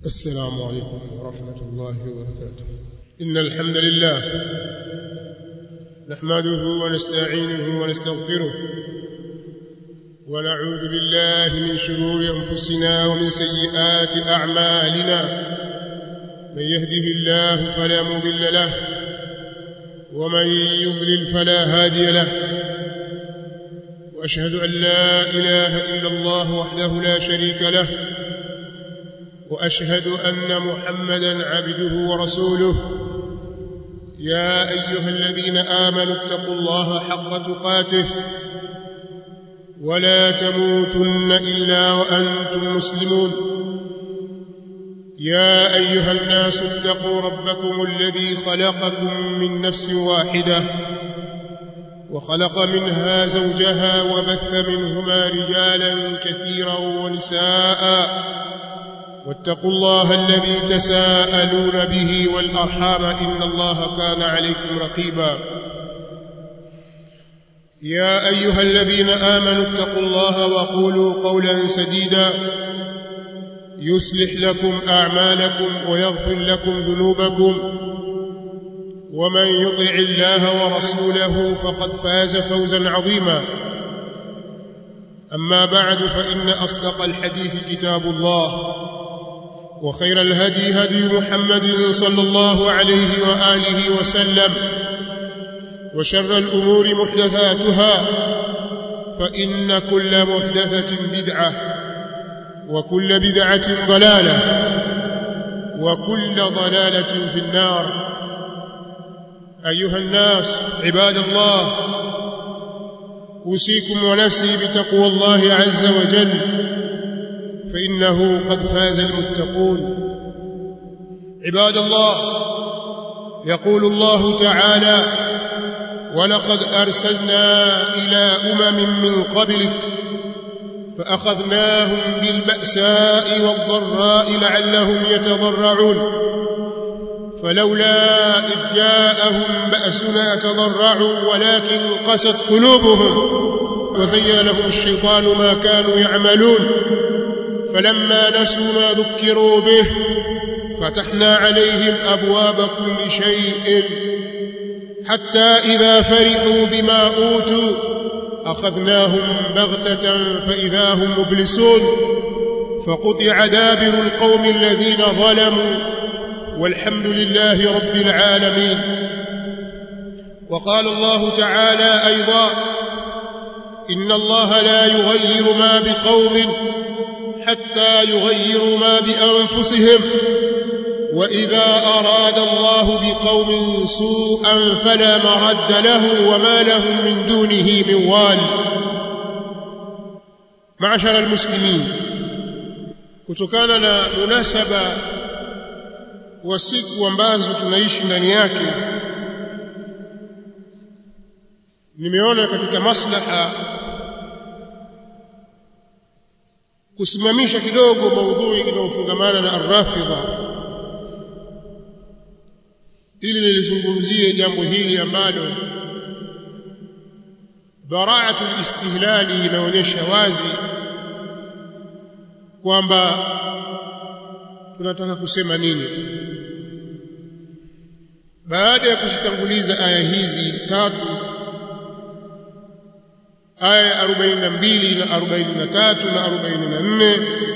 السلام عليكم ورحمة الله وبركاته إن الحمد لله نحمده ونستعينه ونستغفره ونعوذ بالله من شرور أنفسنا ومن سيئات أعمالنا من يهده الله فلا مضل له ومن يضلل فلا هادي له وأشهد أن لا إله إلا الله وحده لا شريك له واشهد ان محمدا عبده ورسوله يا ايها الذين امنوا اتقوا الله حق تقاته ولا تموتن الا وانتم مسلمون يا ايها الناس اتقوا ربكم الذي خلقكم من نفس واحده وخلق منها زوجها وبث منهما رجالا كثيرا ونساء واتقوا الله الذي تساءلون به والأرحام إن الله كان عليكم رقيبا يا أيها الذين آمنوا اتقوا الله وقولوا قولا سديدا يصلح لكم أعمالكم ويغفر لكم ذنوبكم ومن يطع الله ورسوله فقد فاز فوزا عظيما أما بعد فإن أصدق الحديث كتاب الله وخير الهدي هدي محمد صلى الله عليه وآله وسلم وشر الأمور محدثاتها فإن كل محدثة بدعة وكل بدعة ضلالة وكل ضلالة في النار أيها الناس عباد الله أوصيكم ونفسي بتقوى الله عز وجل فإنه قد فاز المتقون عباد الله يقول الله تعالى ولقد أرسلنا إلى أمم من قبلك فأخذناهم بالبأساء والضراء لعلهم يتضرعون فلولا إذ جاءهم بأسنا تضرعوا ولكن قست قلوبهم وزين لهم الشيطان ما كانوا يعملون فلما نسوا ما ذكروا به فتحنا عليهم أبواب كل شيء حتى إذا فرحوا بما أوتوا أخذناهم بغتة فإذا هم مبلسون فقطع دابر القوم الذين ظلموا والحمد لله رب العالمين وقال الله تعالى أيضا إن الله لا يغير ما بقوم حتى يغيروا ما بأنفسهم وإذا أراد الله بقوم سوءا فلا مرد له وما لهم من دونه من وال معشر المسلمين kutokana na munasaba wa siku ambazo tunaishi ndani yake nimeona katika maslaha kusimamisha kidogo maudhui inayofungamana na arrafidha ili nilizungumzie jambo hili ambalo bara'atu istihlali inaonyesha wazi kwamba tunataka kusema nini baada ya kuzitanguliza aya hizi tatu aya ya 42 na 43 na 44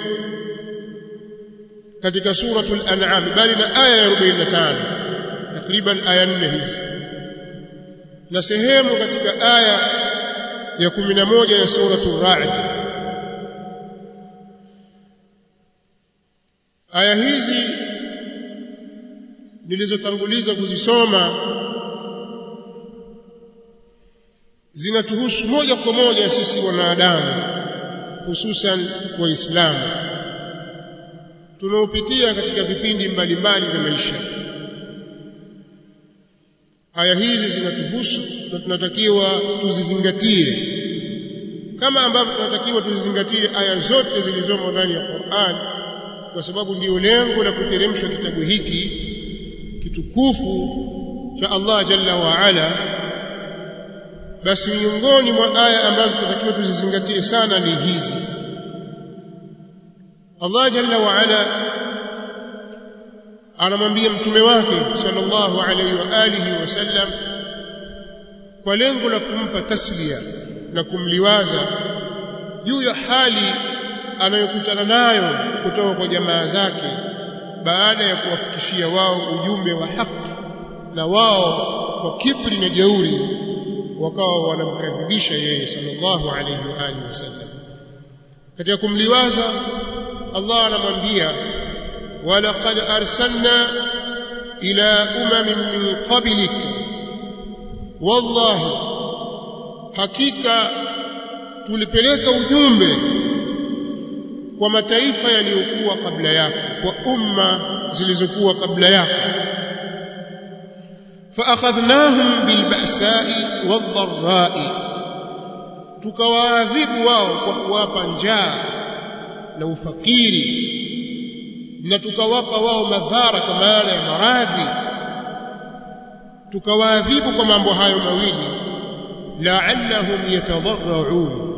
katika suratul an'am bali na aya ya 45 takriban aya nne hizi na sehemu katika aya ya 11 ya suratul ra'd aya hizi nilizotanguliza kuzisoma zinatuhusu moja kwa moja sisi wanadamu hususan waislamu tunaopitia katika vipindi mbalimbali vya maisha aya hizi zinatuhusu na tunatakiwa tuzizingatie kama ambavyo tunatakiwa tuzizingatie aya zote zilizomo ndani ya Qur'an kwa sababu ndiyo lengo la kuteremshwa kitabu hiki kitukufu cha Allah jalla wa ala basi miongoni mwa aya ambazo tunatakiwa tuzizingatie sana ni hizi Allah jalla wa ala anamwambia mtume wake sallallahu alaihi wa alihi wasallam kwa lengo la kumpa taslia na kumliwaza juu ya hali anayokutana nayo kutoka kwa jamaa zake baada ya kuwafikishia wao ujumbe wa haki na wao kwa kibri na jeuri wakawa wanamkadhibisha yeye sallallahu alayhi wa alihi wasallam katika kumliwaza Allah anamwambia walaqad arsalna ila umamin min qablik wallahi hakika tulipeleka ujumbe kwa mataifa yaliyokuwa kabla yako kwa umma zilizokuwa kabla yako فاخذناهم بالبأساء والضراء tukawaadhibu wao kwa kuwapa njaa na ufakiri na tukawapa wao madhara kwa maana ya maradhi tukawaadhibu kwa mambo hayo mawili la'allahum yatadarra'un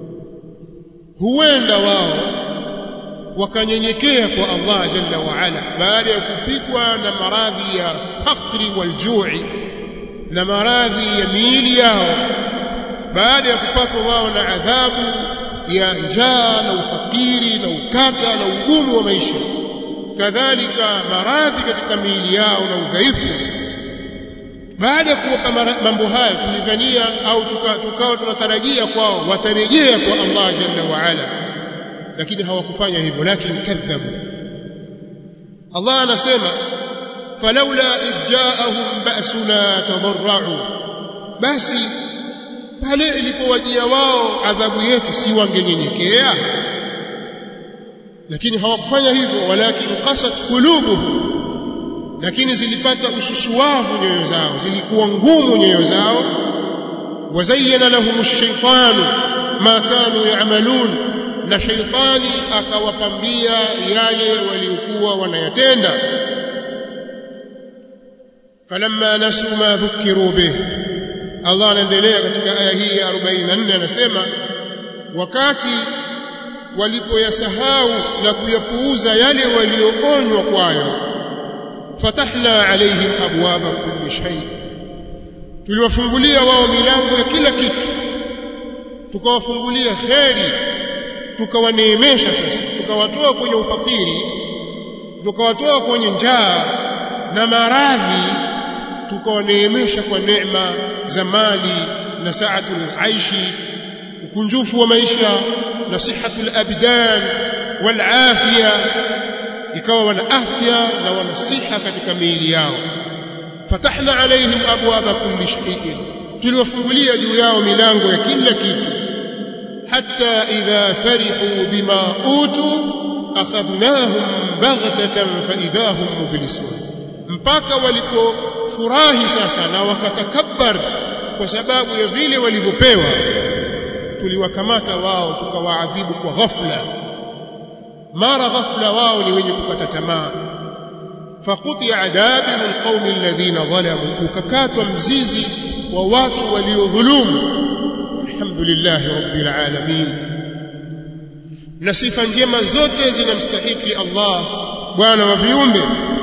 huenda wao wakanyenyekea kwa Allah jalla wa ala baada ya kupigwa na maradhi ya fakri wal ju'i na maradhi ya miili yao baada ya kupatwa wao na adhabu ya njaa na ufakiri na ukata na ugumu wa maisha kadhalika maradhi katika miili yao na udhaifu baada ya kuwapa mambo haya tulidhania au tukawa tunatarajia kwao watarejea kwa Allah jalla wa ala lakini hawakufanya hivyo lakini kadhabu Allah anasema falaula idjaahum ba'suna tadarra'u basi pale ilipowajia wao adhabu yetu si wangenyenyekea lakini hawakufanya hivyo walakin qasat qulubuhum lakini zilipata ususuwavu nyoyo zao zilikuwa ngumu nyoyo zao wazayyana lahum ash-shaytanu ma kanu ya'malun na shaitani akawapambia yale waliokuwa wanayatenda falamma nasu ma dhukiru bih Allah anaendelea katika aya hii ya 44 anasema wakati walipoyasahau na kuyapuuza yale walioonywa kwayo fatahna alaihim abwaba kulli shay tuliwafungulia wao milango ya kila kitu tukawafungulia kheri tukawaneemesha sasa tukawatoa kwenye ufakiri tukawatoa kwenye njaa na maradhi tukawaneemesha kwa neema za mali na saatul aishi ukunjufu wa maisha na sihatul abdan wal afia ikawa wana afya na wana siha katika miili yao fatahna alaihim abwaba kulli shay'in tuliwafungulia juu yao milango ya kila kitu حتى إذا فرحوا بما أوتوا أخذناهم بغتة فإذا هم مبلسون mpaka walipofurahi sasa na wakatakabbar kwa sababu ya vile walivyopewa tuliwakamata wao tukawaadhibu kwa ghafla mara ghafla wao ni wenye kukata tamaa faqutia dabiru alqaumi alladhina zalamu ukakatwa mzizi wa watu waliodhulumu alhamdulillah rabbil alamin na sifa njema zote zinamstahiki Allah bwana wa viumbe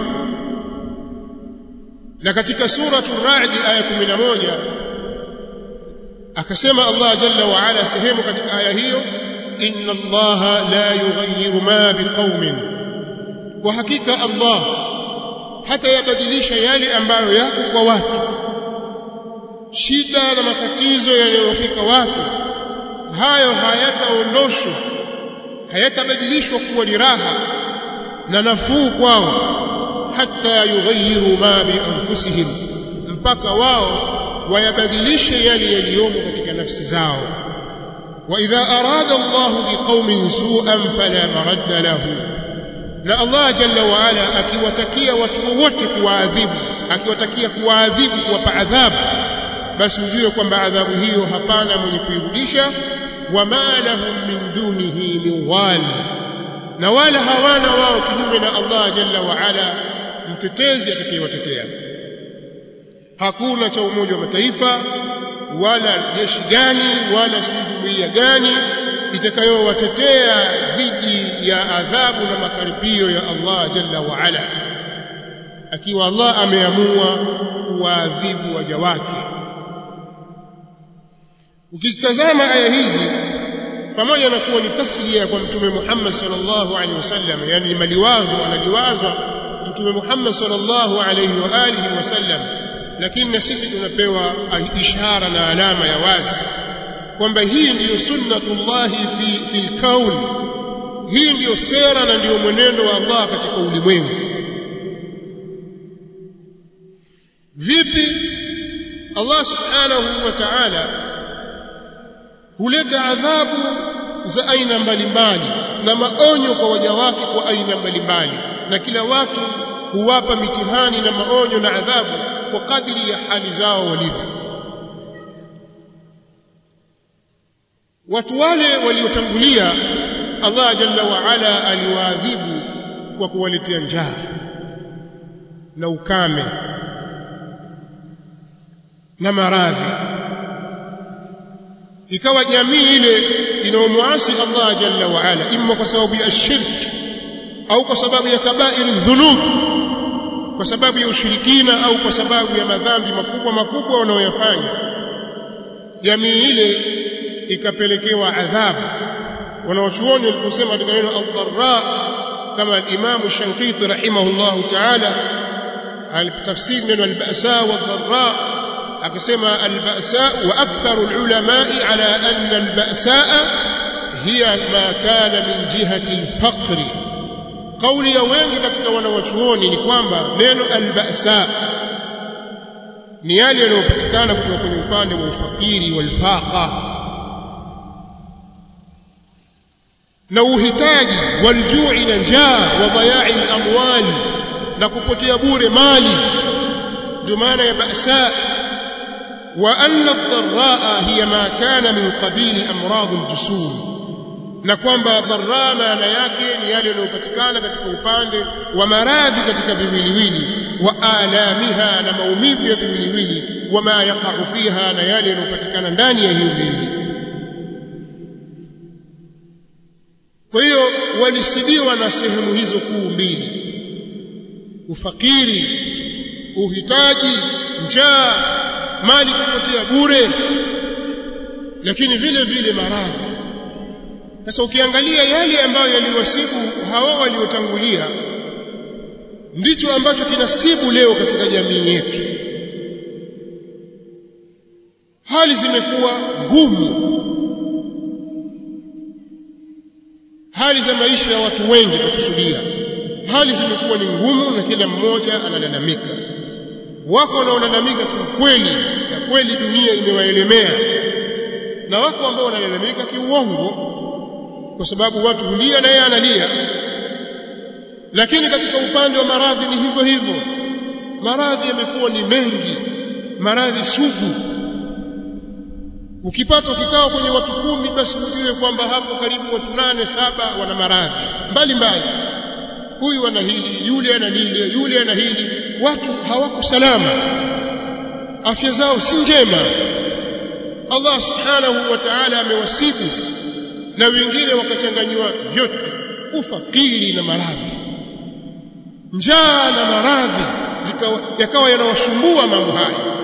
na katika suratu ar-ra'd aya 11 akasema Allah jalla wa ala sehemu katika aya hiyo inna Allah la yughayyiru ma biqaumin kwa hakika Allah hata yabadilisha yale ambayo yako kwa watu shida na matatizo yanayofika watu hayo hayataondoshwa hayatabadilishwa kuwa ni raha na nafuu kwao hata yughayyiru ma bi anfusihim mpaka wao wayabadilishe yale yaliyomo katika nafsi zao wa idha arada Allah biqaumin su'an fala maradda lahu na Allah jalla wa ala akiwatakia watu wote kuwaadhibu akiwatakia kuwaadhibu kuwapa adhabu basi ujue kwamba adhabu hiyo hapana mwenye kuirudisha wama lahum min dunihi min wali na wala hawana wao kinyume na Allah jalla wa ala mtetezi atakayewatetea hakuna cha umoja wa mataifa wala jeshi gani wala jumuiya gani itakayowatetea dhidi ya adhabu na makaripio ya Allah jalla wa ala akiwa Allah ameamua kuwaadhibu waja wake ukizitazama aya hizi pamoja na kuwa ni taslia kwa mtume Muhammad sallallahu alaihi wasallam yani ni maliwazo analiwazwa mtume Muhammad sallallahu alaihi wa alihi wasallam lakini na sisi tunapewa ishara na alama ya wazi kwamba hii ndiyo sunnatullahi fi fil kaun hii ndiyo sera na ndiyo mwenendo wa Allah katika ulimwengu vipi Allah subhanahu wa ta'ala huleta adhabu za aina mbalimbali na maonyo kwa waja wake kwa aina mbalimbali na kila watu huwapa mitihani na maonyo na adhabu kwa kadiri ya hali zao walivyo watu wale waliotangulia Allah jalla wa ala aliwaadhibu kwa kuwaletea njaa na ukame na maradhi ikawa jamii ile inaomwasi Allah jalla wa ala imma kwa sababu ya shirk au kwa sababu ya kabairi dhunub kwa sababu ya ushirikina au kwa sababu ya madhambi makubwa makubwa wanaoyafanya jamii ile ikapelekewa adhabu wanawachuoni waliposema katika neno al-dharra kama al-Imam Shankiti rahimahullahu ta'ala alipotafsiri neno al-ba'sa wal-dharra akasema al-ba'sa wa aktharu al-ulama'i ala anna al-ba'sa hiya ma kana min jihati al-faqr kauli ya wengi katika wanawachuoni ni kwamba neno al-ba'sa ni yale yanayopatikana kutoka kwenye upande wa ufakiri wal-faqa na uhitaji waljui na njaa wa dhayai amwali na kupotea bure mali ndio maana ya ba'sa wa anna ad-dharraa hiya ma kana min qabili amrad al-jusum na kwamba dharra maana yake ni yale yanayopatikana katika upande wa maradhi katika viwiliwili wa alamiha na maumivu ya viwiliwili wa ma yaqa'u fiha na yale yanayopatikana ndani ya hiyo viwili kwa hiyo walisibiwa na sehemu hizo kuu mbili ufakiri uhitaji njaa mali kupotea bure lakini vile vile maradhi sasa ukiangalia yale ambayo yaliwasibu hawa waliotangulia ndicho ambacho kinasibu leo katika jamii yetu hali zimekuwa ngumu hali za maisha ya watu wengi tukusudia hali zimekuwa ni ngumu na kila mmoja analalamika wako wanaolalamika kiukweli na kweli dunia imewaelemea na wako ambao wanalalamika kiuongo kwa sababu watu hulia na yeye analia lakini katika upande wa maradhi ni hivyo hivyo maradhi yamekuwa ni mengi maradhi sugu ukipata ukikao kwenye watu kumi basi ujue kwamba hapo karibu watu nane saba wana maradhi mbalimbali huyu ana hili yule ana lile yule ana hili watu hawako salama afya zao si njema Allah subhanahu wa ta'ala amewasibu na wengine wakachanganyiwa vyote ufakiri na maradhi njaa na maradhi yakawa yanawasumbua mambo haya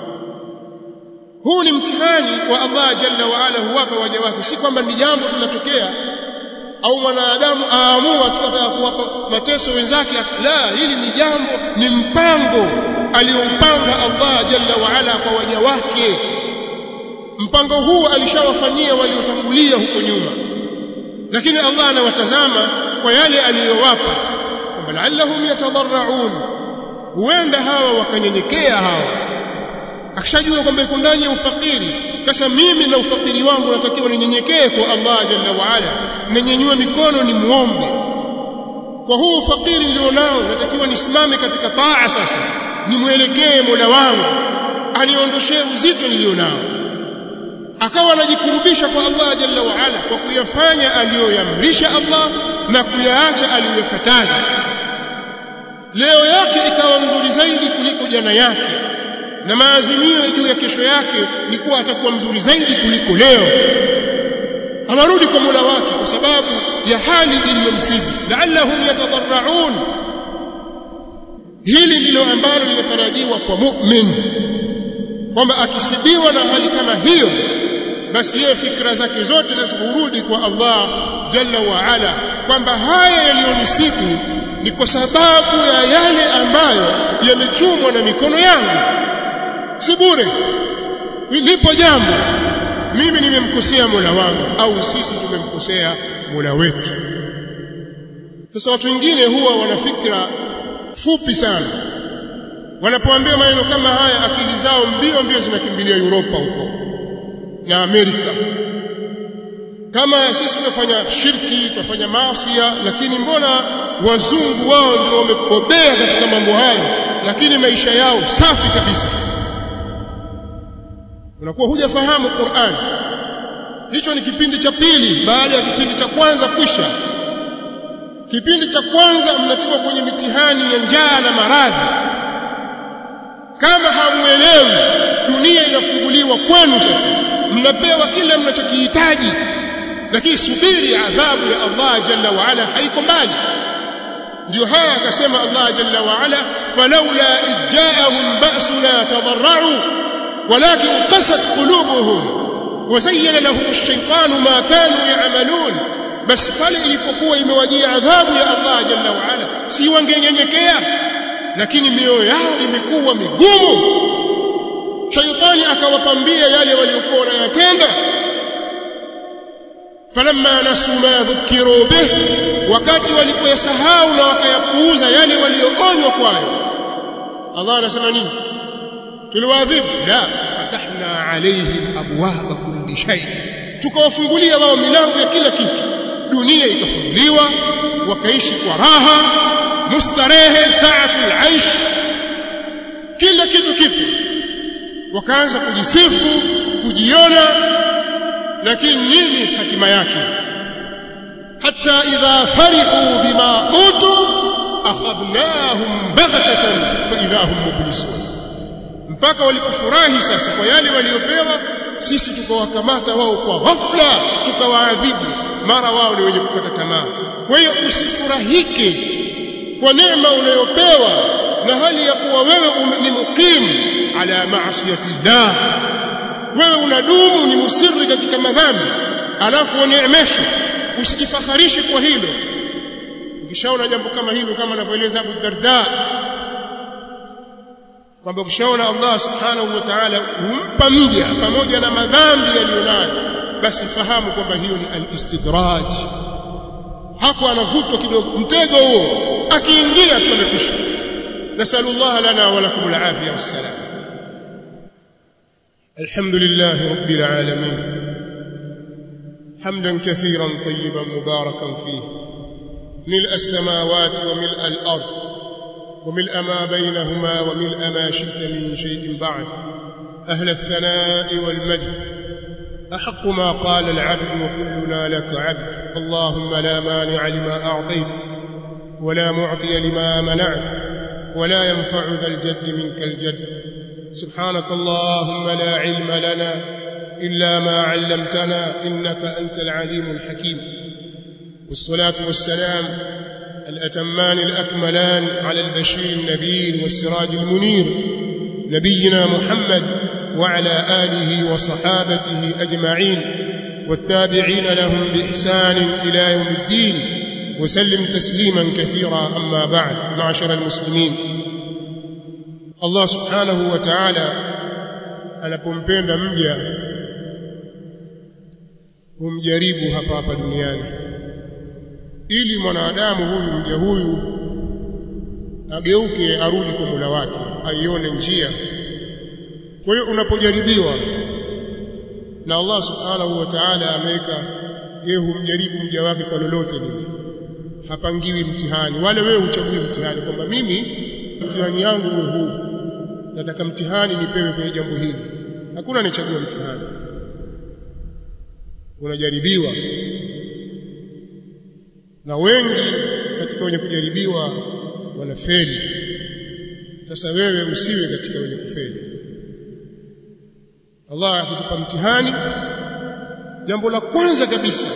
huu ni mtihani wa Allah jalla wa ala huwapa waja wake si kwamba ni jambo linatokea au mwanadamu aamua tu ataka kuwapa mateso wenzake la hili ni jambo ni mpango alioupanga Allah jalla wa ala kwa waja wake mpango huu alishawafanyia waliotangulia huko nyuma lakini Allah anawatazama kwa yale aliyowapa kwamba la'allahum yatadarraun huenda hawa wakanyenyekea hawa akishajua kwamba iko ndani ya ufakiri sasa mimi na ufakiri wangu natakiwa ninyenyekee kwa Allah jalla wa ala ninyenyue mikono ni muombe kwa huu ufakiri nilionao natakiwa nisimame katika taa sasa nimwelekee Mola wangu aniondoshee uzito nilionao akawa anajikurubisha kwa Allah jalla wa ala kwa kuyafanya aliyoyamrisha Allah na kuyaacha aliyokataza leo yake ikawa nzuri zaidi kuliko jana yake na maazimio juu ya kesho yake ni kuwa atakuwa mzuri zaidi kuliko leo anarudi kwa Mola wake kwa sababu ya hali iliyomsibu la'allahum yatadarraun hili ndilo ambalo linatarajiwa kwa mu'min kwamba akisibiwa na hali kama hiyo basi yeye fikra zake zote zisirudi kwa Allah jalla wa ala kwamba haya yaliyonisibu ni kwa sababu ya yale ambayo yamechumwa na mikono yangu si bure lipo jambo mimi nimemkosea Mola wangu au sisi tumemkosea Mola wetu sasa watu wengine huwa wana fikra fupi sana wanapoambia maneno kama haya akili zao mbio mbio zinakimbilia Europa huko na Amerika kama sisi tunafanya shirki tunafanya maasi lakini mbona wazungu wao ndio wamebobea katika mambo hayo lakini maisha yao safi kabisa unakuwa hujafahamu Qur'an hicho ni kipindi cha pili baada ya kipindi cha kwanza kwisha kipindi cha kwanza mnatiwa kwenye mitihani ya njaa na maradhi kama hamuelewi dunia inafunguliwa kwenu sasa mnapewa kile mnachokihitaji lakini subiri adhabu ya Allah jalla wa ala haiko mbali ndio haya akasema Allah jalla wa ala falawla idjaahum ba'suna tadarra'u walakin qasat qulubuhum وزين لهم الشيطان ما كانوا يعملون basi pale ilipokuwa imewajia adhabu ya Allah jalla wa ala si wangenyenyekea lakini mioyo yao imekuwa migumu shaitani akawapambia yale waliokuwa wanayatenda falamma nasu ma dhukiru bih wakati walipoyasahau na wakayapuuza yale walioonywa kwayo Allah anasema nini tuliwaadhibu la fatahna alaihim abwaba kulli shay tukawafungulia wao milango ya kila kitu dunia ikafunguliwa wakaishi kwa raha mustarehe saatul aish kila kitu kipo wakaanza kujisifu kujiona lakini nini hatima yake hata idha farihu bima utu akhadnahum baghtatan fa idha hum mublisun mpaka walipofurahi sasa kwa yale waliopewa sisi tukawakamata wao kwa ghafla tukawaadhibu mara wao ni wenye kukata tamaa kwa hiyo usifurahike kwa neema unayopewa na hali ya kuwa wewe ni mukim ala maasiyati llah wewe unadumu ni musiri katika madhambi alafu uneemeshwe usijifakharishe kwa hilo ukishaona jambo kama hilo kama anavyoeleza Abu Darda kwamba ukishaona Allah subhanahu wa ta'ala humpa mja pamoja na madhambi aliyonayo basi fahamu kwamba hiyo ni al-istidraj hapo anavutwa kidogo mtego huo akiingia tu amekwisha nasallallahu lana wa lakum al-afiyah wassalam alhamdulillah rabbil alamin hamdan kathiran tayyiban mubarakan fihi ملء السماوات وملء الأرض وملء ما بينهما وملء ما شئت من شيء بعد أهل الثناء والمجد أحق ما قال العبد وكلنا لك عبد اللهم لا مانع لما أعطيت ولا معطي لما منعت ولا ينفع ذا الجد منك الجد سبحانك اللهم لا علم لنا إلا ما علمتنا إنك أنت العليم الحكيم والصلاة والسلام الأتمان الأكملان على البشير النذير والسراج المنير نبينا محمد وعلى آله وصحابته أجمعين والتابعين لهم بإحسان إلى يوم الدين وسلم تسليما كثيرا أما بعد معشر المسلمين الله سبحانه وتعالى anapompenda mja humjaribu hapa hapa duniani ili mwanadamu huyu mja huyu ageuke arudi kwa Mola wake aione njia kwa hiyo unapojaribiwa na Allah subhanahu wa ta'ala ameweka yeye humjaribu mja wake kwa lolote lile hapangiwi mtihani wale wewe uchagui mtihani kwamba mimi mtihani yangu uwe huu nataka mtihani nipewe kwenye jambo hili hakuna anachagua mtihani unajaribiwa na wengi katika wenye kujaribiwa wanafeli sasa wewe usiwe katika wenye kufeli Allah akikupa mtihani jambo la kwanza kabisa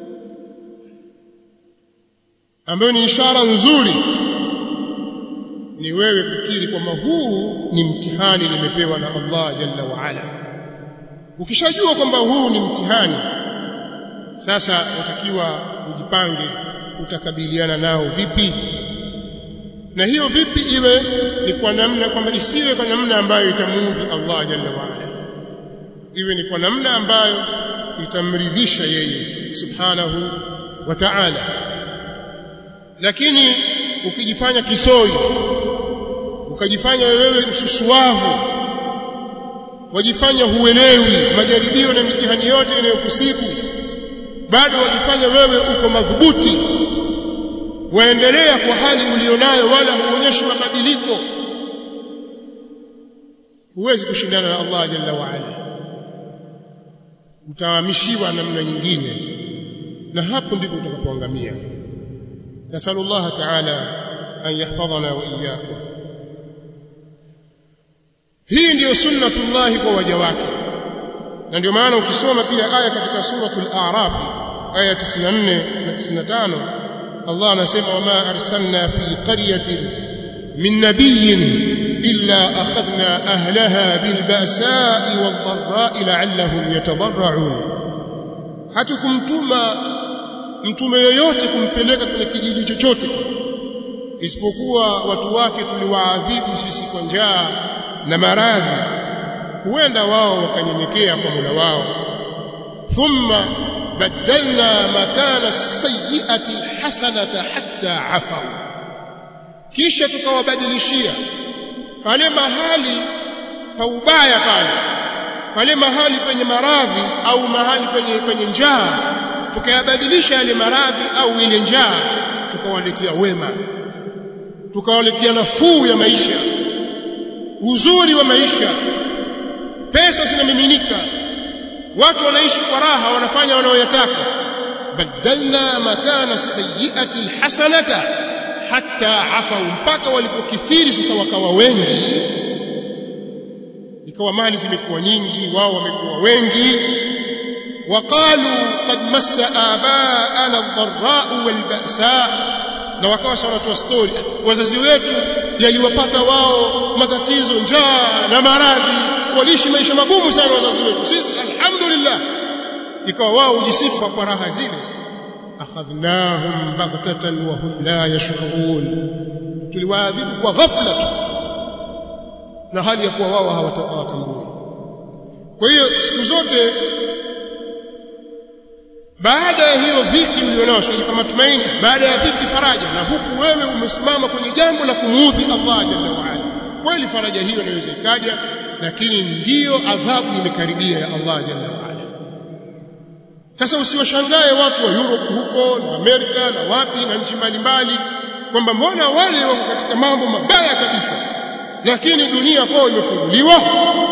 ambayo ni ishara nzuri ni wewe kukiri kwamba huu ni mtihani nimepewa na Allah jalla wa ala ukishajua kwamba huu ni mtihani sasa unatakiwa ujipange utakabiliana nao vipi na hiyo vipi iwe ni kwa namna kwamba isiwe kwa namna ambayo itamuudhi Allah jalla wa ala iwe ni kwa namna ambayo itamridhisha yeye subhanahu wa ta'ala lakini ukijifanya kisoi ukajifanya wewe msusuavu wajifanya huelewi majaribio na mitihani yote inayokusibu bado wajifanya wewe uko madhubuti waendelea kwa hali ulionayo wala huonyeshi mabadiliko huwezi kushindana na Allah jalla wa ala utahamishiwa namna nyingine na hapo ndipo utakapoangamia nasallallahu ta'ala an yahfadhana wa iyyakum hii ndiyo sunnatullah kwa waja wake na ndio maana ukisoma pia aya katika suratul a'raf aya 94 na 95 Allah anasema wama arsalna fi qaryatin min nabiyyin illa akhadna ahlaha bil ba'sa'i wad dharra'i la'allahum yatadarra'un hatukumtuma mtume yoyote kumpeleka kwenye kijiji chochote isipokuwa watu wake tuliwaadhibu sisi kwa njaa na maradhi huenda wao wakanyenyekea kwa Mola wao thumma badalna makana as-sayyi'ati al-hasanata hatta afaw kisha tukawabadilishia pale mahali pa ubaya pale pale mahali penye maradhi au mahali penye penye njaa tukayabadilisha yale maradhi au ile njaa tukawaletea wema tukawaletea nafuu ya maisha uzuri wa maisha pesa zinamiminika watu wanaishi kwa raha wanafanya wanaoyataka badalna makana sayyiati alhasanata hatta afau mpaka walipokithiri sasa wakawa wengi ikawa mali zimekuwa nyingi wao wamekuwa wengi waqalu qad massa abaana ad-dharra'u wal-ba'sa na wakawa sawa wanatoa story wazazi wetu yaliwapata wao matatizo njaa na maradhi waliishi maisha magumu sana wazazi wetu sisi alhamdulillah ikawa wao ujisifu kwa raha zile akhadhnahum baghtatan wa hum la yashurun tuliwaadhibu kwa ghafla tu na hali ya kuwa wao hawatambui kwa hiyo siku zote baada ya hiyo dhiki ulionao usijipa matumaini baada ya dhiki faraja na huku wewe umesimama kwenye jambo la kumuudhi Allah jalla wa ala kweli faraja hiyo inaweza ikaja lakini ndiyo adhabu imekaribia ya Allah jalla wa ala sasa usiwashangae watu wa Europe huko na Amerika na wapi na nchi mbalimbali kwamba mbona wale wako katika mambo mabaya kabisa lakini dunia kwao imefunguliwa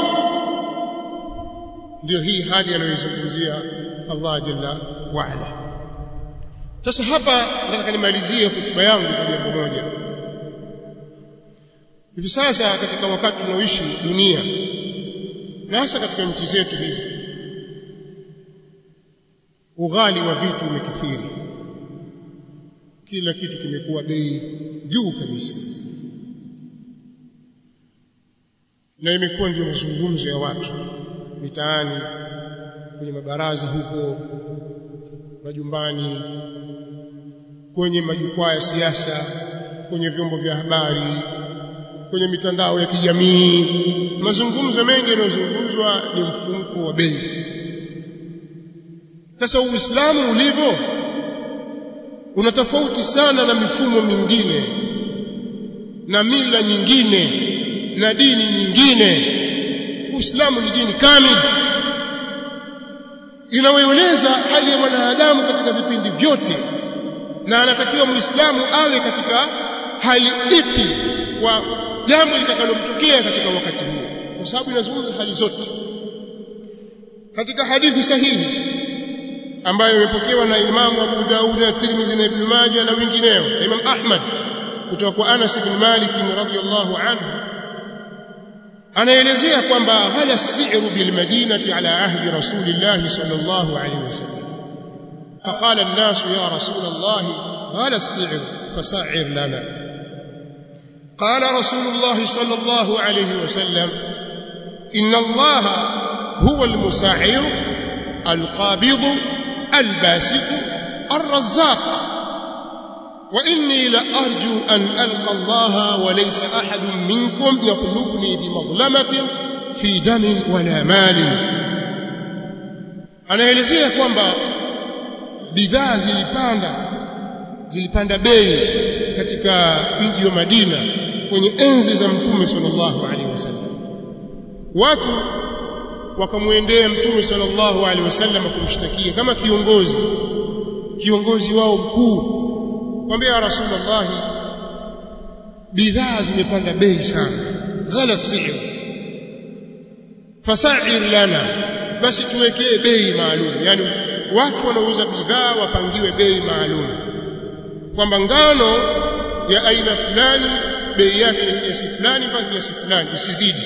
ndio hii hali anayoizungumzia Allah jalla wa ala sasa hapa nataka nimalizie hotuba yangu kwa jambo moja hivi sasa katika wakati tunaoishi dunia na hasa katika nchi zetu hizi ughali wa vitu umekithiri kila kitu kimekuwa bei juu kabisa na imekuwa ndio mazungumzo ya watu mitaani kwenye mabaraza huko majumbani kwenye majukwaa ya siasa kwenye vyombo vya habari kwenye mitandao ya kijamii mazungumzo mengi yanayozungumzwa ni mfumko wa bei sasa uislamu ulivyo una tofauti sana na mifumo mingine na mila nyingine na dini nyingine uislamu ni dini kamili inayoeleza hali ya mwanadamu katika vipindi vyote na anatakiwa muislamu awe katika hali ipi kwa jambo litakalomtokea katika wakati huo kwa sababu inazungumza hali zote katika hadithi sahihi ambayo imepokewa na Imamu Abu Daud na Tirmidhi na Ibn Majah na wengineo na Imam Ahmad kutoka kwa Anas ibn Malik radhiyallahu anhu anaelezea kwamba ghala as-si'ru bil madinati ala ahdi rasulillah sallallahu alayhi wasallam فقال الناس يا رسول الله غلى السعر فسعر لنا قال رسول الله صلى الله عليه وسلم إن الله هو المساعر القابض الباسط الرزاق وإني لأرجو أن ألقى الله وليس أحد منكم يطلبني بمظلمة في دم ولا مال anaelezea kwamba bidhaa zilipanda zilipanda bei katika mji wa Madina kwenye enzi za Mtume sallallahu alaihi wasallam watu wakamwendea Mtume sallallahu alaihi wasallam kumshtakia kama kiongozi kiongozi wao mkuu kwambia ya Rasulullah bidhaa zimepanda bei sana ghala sir fasa'ir lana basi tuwekee bei maalum yani watu wanauza bidhaa wapangiwe bei maalum kwamba ngano ya aina fulani bei yake ni kiasi fulani mpaka kiasi fulani usizidi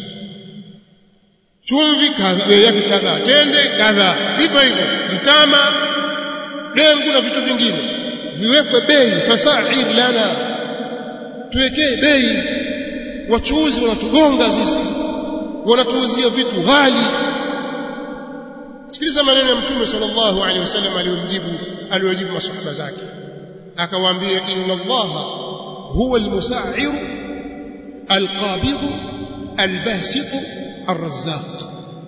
chumvi kadha bei yake kadha tende kadha hivyo hivyo mtama dengu na vitu vingine viwekwe bei fasair lana tuwekee bei wachuuzi wanatugonga sisi wanatuuzia vitu ghali sikiliza maneno ya mtume sallallahu alaihi wasallam aliyomjibu aliyojibu masahaba zake akawaambia inna allaha huwa almusa'ir alqabid albasit arrazzaq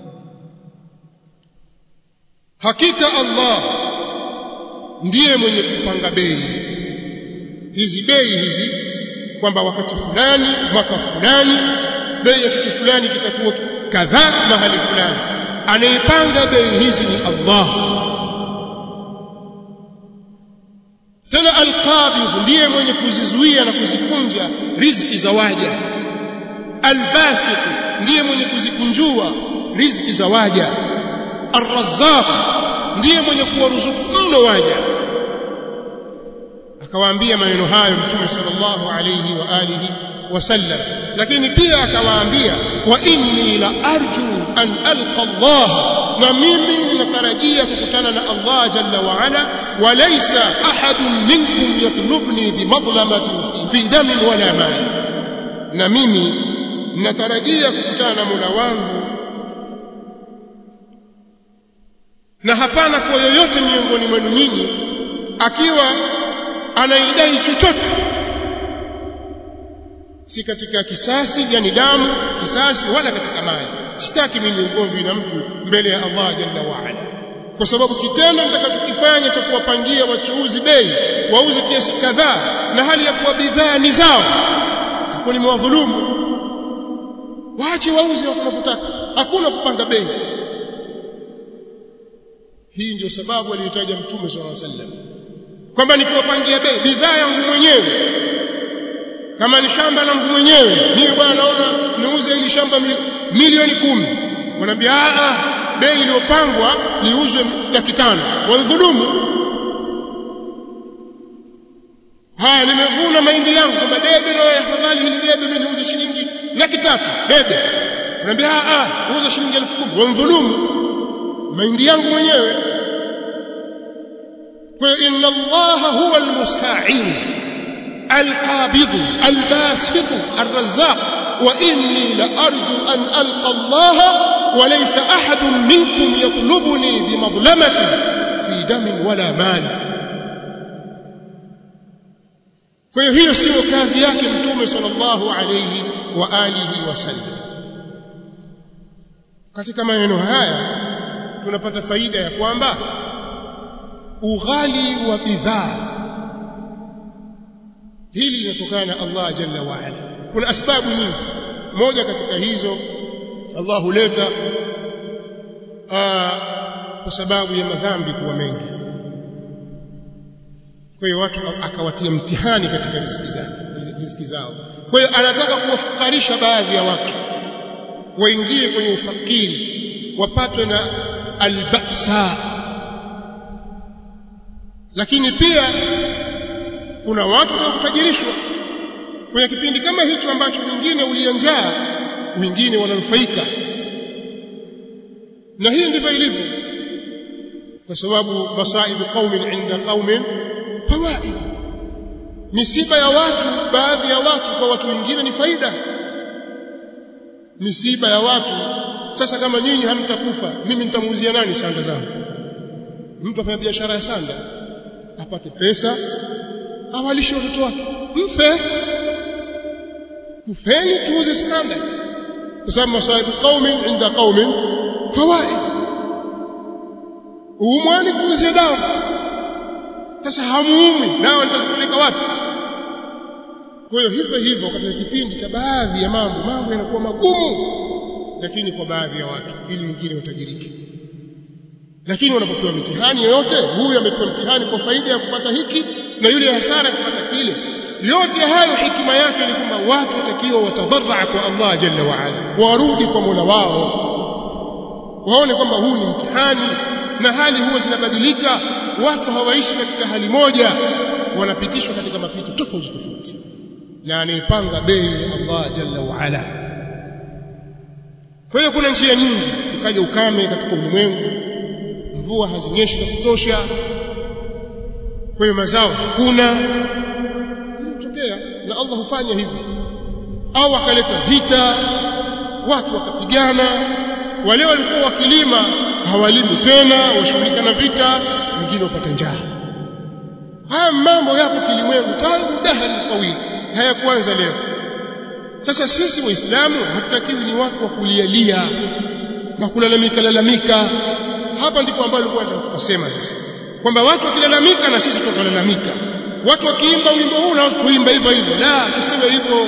hakika allah ndiye mwenye kupanga bei hizi bei hizi kwamba wakati fulani mwaka fulani bei ya kitu fulani kitakuwa kadhaa mahali fulani anayepanga bei hizi ni Allah tena alqabid ndiye mwenye kuzizuia na kuzikunja riziki za waja albasit ndiye mwenye kuzikunjua riziki za waja arrazzaq ndiye mwenye kuwaruzuku mno waja akawaambia maneno hayo mtume sallallahu alayhi wa alihi wasallam lakini pia akawaambia wa inni la arju an alqa Allah na mimi ninatarajia kukutana na Allah jalla wa ala wa laysa ahadun minkum yatlubni bimadlamatin fi damin wala mal na mimi ninatarajia kukutana na Mola wangu na hapana kwa yoyote miongoni mwenu nyinyi akiwa anaidai chochote si katika kisasi yani damu kisasi wala katika mali sitaki mimi ugomvi na mtu mbele ya Allah jalla wa ala kwa sababu kitendo nitakachokifanya cha kuwapangia wachuuzi bei wauze kiasi kadhaa na hali ya kuwa bidhaa ni zao takuwa nimewadhulumu waache wauze wanapotaka hakuna kupanga bei hii ndio sababu aliyotaja mtume sallallahu alaihi wasallam kwamba nikiwapangia bei bidhaa yangu mwenyewe kama ni shamba langu mwenyewe mimi bwana naona niuze hili shamba milioni kumi wanaambia a bei iliyopangwa liuzwe laki tano wadhulumu haya nimevuna mahindi yangu kwamba debe na afadhali hili debe mimi niuze shilingi laki tatu debe wanaambia a uza shilingi elfu kumi wadhulumu mahindi yangu mwenyewe kwa hiyo inna allaha huwa almusta'in القابض الباسط الرزاق وإني لأرجو أن ألقى الله وليس أحد منكم يطلبني بمظلمة في دم ولا مال kwa hiyo hiyo sio kazi yake mtume sallallahu alayhi wa alihi wasallam katika maneno haya tunapata faida ya kwamba ughali wa bidhaa hili linatokana na Allah jalla wa ala kuna asbabu nyingi moja katika hizo Allah huleta kwa sababu ya madhambi kuwa mengi kwa hiyo watu akawatia mtihani katika riziki zao riziki zao kwa hiyo anataka kuwafukarisha baadhi ya watu waingie kwenye ufakiri wapatwe na albasa lakini pia kuna watu wanaotajirishwa kwenye kipindi kama hicho ambacho wengine ulia njaa wengine wananufaika na hii ndivyo ilivyo kwa sababu masaibu qaumin inda qaumin fawaid misiba ya watu baadhi ya watu kwa watu wengine ni faida misiba ya watu sasa kama nyinyi hamtakufa mimi nitamuuzia nani sanda zangu mtu afanya biashara ya sanda apate pesa awalishe watoto wake mfe kufeni tuuze sanda kwa sababu masahibu qaumin inda qaumin fawaid uumwani kuuzia dawa sasa hamuumwi dawa nitazipeleka wapi kwa hiyo hivyo hivyo katika kipindi cha baadhi ya mambo mambo yanakuwa magumu lakini kwa baadhi ya watu ili wengine watajirike lakini wanapopewa mitihani yoyote huyu amepewa mtihani kwa faida ya kupata hiki na yule hasara kupata kile yote hayo hikima yake ni kwamba watu watakiwa watadharra kwa Allah jalla wa ala warudi kwa Mola wao waone kwamba huu ni mtihani na hali huwa zinabadilika watu hawaishi katika hali moja wanapitishwa katika mapito tofauti tofauti na anayepanga bei ya Allah jalla wa ala kwa hiyo kuna njia nyingi ukaja ukame katika ulimwengu mvua hazinyeshi za kutosha kwa hiyo mazao hakuna kutokea na Allah hufanya hivyo au akaleta vita watu wakapigana wale walikuwa wakilima hawalimi tena washughulika na vita wengine wapata njaa haya mambo yapo kilimwengu tangu dahari tawili hayakuanza leo sasa sisi waislamu hatutakiwi ni watu wa kulialia na kulalamika lalamika hapa ndipo ambapo alikuwa kusema sasa kwamba watu wakilalamika na sisi tutalalamika watu wakiimba wimbo huu na watu tuimba hivyo hivyo la tusiwe hivyo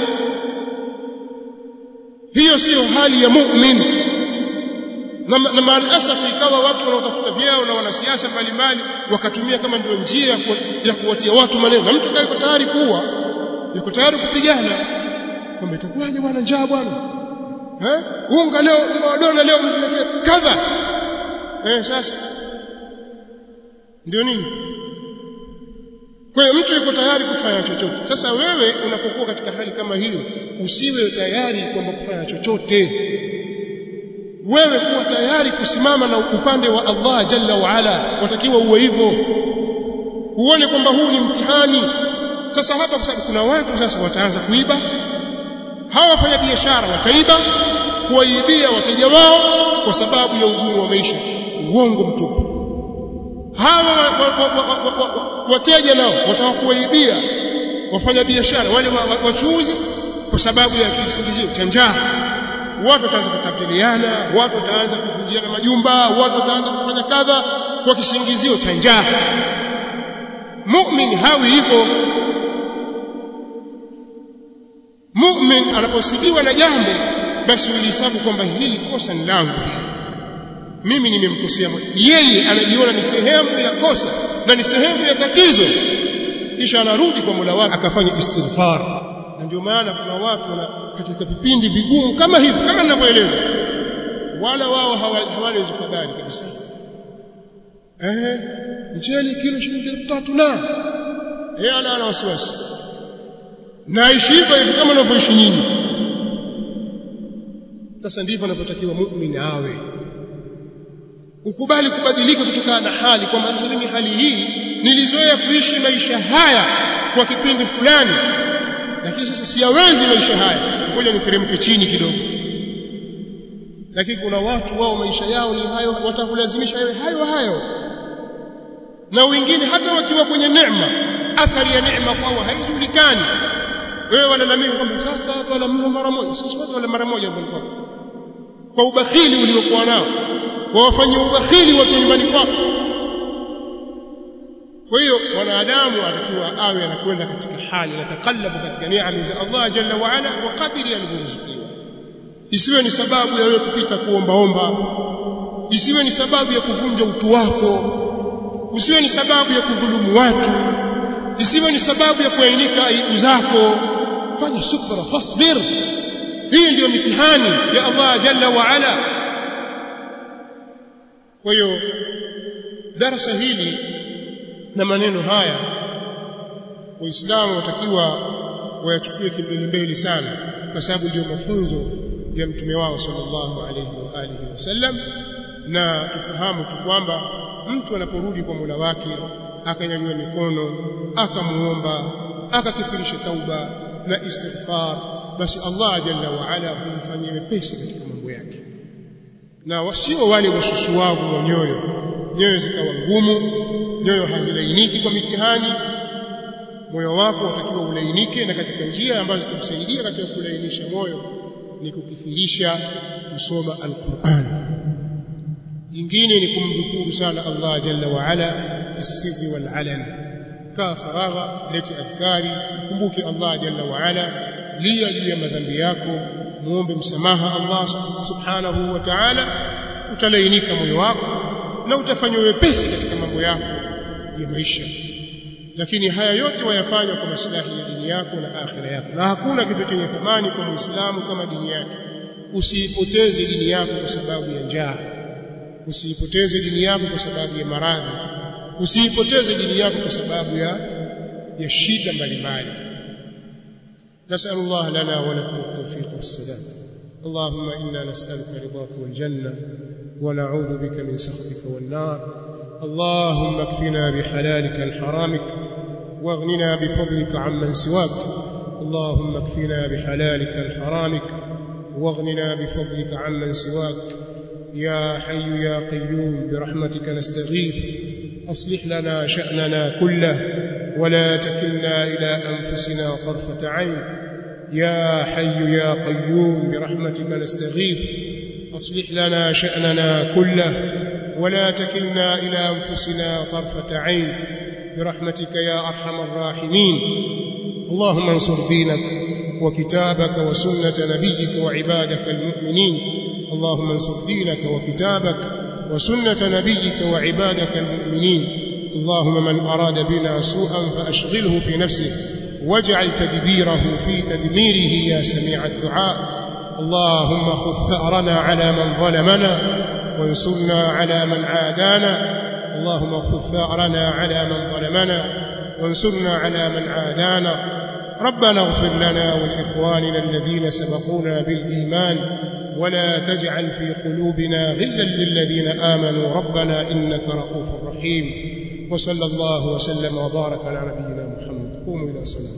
hiyo siyo hali ya mu'min na, na maalasaf ikawa watu wanaotafuta vyeo na wanasiasa mbalimbali wakatumia kama ndio njia ya, ku, ya kuwatia watu maneno na mtu yuko tayari kuwa yuko tayari kupigana kwamba itakuwaje bwana njaa bwana eh unga leo unga wa dona leo mtuletee kadha eh sasa ndio nini kwa hiyo mtu yuko tayari kufanya chochote sasa wewe unapokuwa katika hali kama hiyo usiwe tayari kwamba kufanya chochote wewe kuwa tayari kusimama na upande wa Allah jalla wa ala watakiwa uwe hivyo uone kwamba huu ni mtihani sasa hapa kwa sababu kuna watu sasa wataanza kuiba hawa wafanya biashara wataiba kuwaibia wateja wao kwa sababu ya ugumu wa maisha uongo mtupu hawa wateja nao wataka kuwaibia wafanya biashara wale wachuuzi kwa sababu ya kisingizio cha njaa watu wataanza kutapeliana watu wataanza kuvunjiana majumba watu wataanza kufanya kadha kwa kisingizio cha njaa mu'min hawi hivyo mu'min anaposibiwa na jambo basi ulihesabu kwamba hili kosa ni langu mimi nimemkosea yeye anajiona ni sehemu ya kosa na ni sehemu ya tatizo kisha anarudi kwa Mola wake akafanya istighfar na ndio maana kuna watu wana katika vipindi vigumu kama hivi kama ninavyoeleza wala wao hawana hizo fadhali kabisa eh mchele kilo shilingi 3000 na yeye ana ana wasiwasi naishi hivyo hivi kama unavyoishi nyinyi sasa ndivyo anapotakiwa muumini awe ukubali kubadilika kutokana na hali kwamba mimi hali hii nilizoea kuishi maisha haya kwa kipindi fulani lakini sasa siyawezi maisha haya ngoja niteremke chini kidogo lakini kuna watu wao maisha yao ni hayo watakulazimisha yawe hayo hayo na wengine hata wakiwa kwenye neema athari ya neema kwao haijulikani wewe walalamika kwamba sasa watu wala mara moja sisi watu wala mara moja kwa kwa ubakhili uliokuwa nao kwa wafanyia ubakhili watu nyumbani kwako kwa hiyo mwanadamu atakiwa awe anakwenda katika hali anatakallabu katika neema za Allah jalla wa ala kwa kadiri alivyoruzukiwa isiwe ni sababu ya wewe kupita kuombaomba isiwe ni sababu ya kuvunja utu wako usiwe ni sababu ya kudhulumu watu isiwe ni sababu ya kuainika aibu zako fanya subra fasbir hii ndiyo mitihani ya Allah jalla wa ala kwa hiyo darasa hili na maneno haya waislamu watakiwa wayachukue kimbelembele sana kwa sababu ndio mafunzo ya mtume wao sallallahu alayhi wa alihi wasallam na tufahamu tu kwamba mtu anaporudi kwa Mola wake akanyanyua mikono akamuomba akakithirisha tauba na istighfar basi Allah jalla wa ala humfanyia wepesi katika mambo yake na wasio wale wasusuavu wa nyoyo nyoyo zikawa ngumu nyoyo hazilainiki kwa mitihani moyo wako utakiwa ulainike na katika njia ambazo zitakusaidia katika kulainisha moyo ni kukithirisha kusoma alquran jingine ni kumdhukuru sana Allah jalla wa ala fi sirri wal alan kaa faragha leti adhkari kumbuke Allah jalla wa ala lia juu ya madhambi yako muombe msamaha Allah subhanahu wa ta'ala utalainika moyo wako na utafanya wepesi katika mambo yako ya maisha lakini haya yote wayafanya kwa maslahi ya dini yako na akhira yako na hakuna kitu chenye thamani kwa muislamu kama dini yake usiipoteze dini yako kwa sababu ya njaa usiipoteze dini yako kwa sababu ya maradhi usiipoteze dini yako kwa sababu ya ya shida mbalimbali نسأل الله لنا ولكم التوفيق والسداد اللهم إنا نسألك رضاك والجنة ونعوذ بك من سخطك والنار اللهم اكفنا بحلالك الحرامك واغننا بفضلك عمن سواك اللهم اكفنا بحلالك الحرامك واغننا بفضلك عمن سواك يا حي يا قيوم برحمتك نستغيث أصلح لنا شأننا كله ولا تكلنا إلى أنفسنا طرفة عين يا حي يا قيوم برحمتك نستغيث أصلح لنا شأننا كله ولا تكلنا إلى أنفسنا طرفة عين برحمتك يا أرحم الراحمين اللهم انصر دينك وكتابك وسنة نبيك وعبادك المؤمنين اللهم انصر دينك وكتابك وسنة نبيك وعبادك المؤمنين اللهم من أراد بنا سوءا فأشغله في نفسه واجعل تدبيره في تدميره يا سميع الدعاء اللهم خذ ثأرنا على من ظلمنا وانصرنا على من عادانا اللهم خذ ثأرنا على من ظلمنا وانصرنا على من عادانا ربنا اغفر لنا ولإخواننا الذين سبقونا بالإيمان ولا تجعل في قلوبنا غلا للذين آمنوا ربنا إنك رؤوف رحيم وصلى الله وسلم وبارك على نبينا محمد قوموا إلى صلاة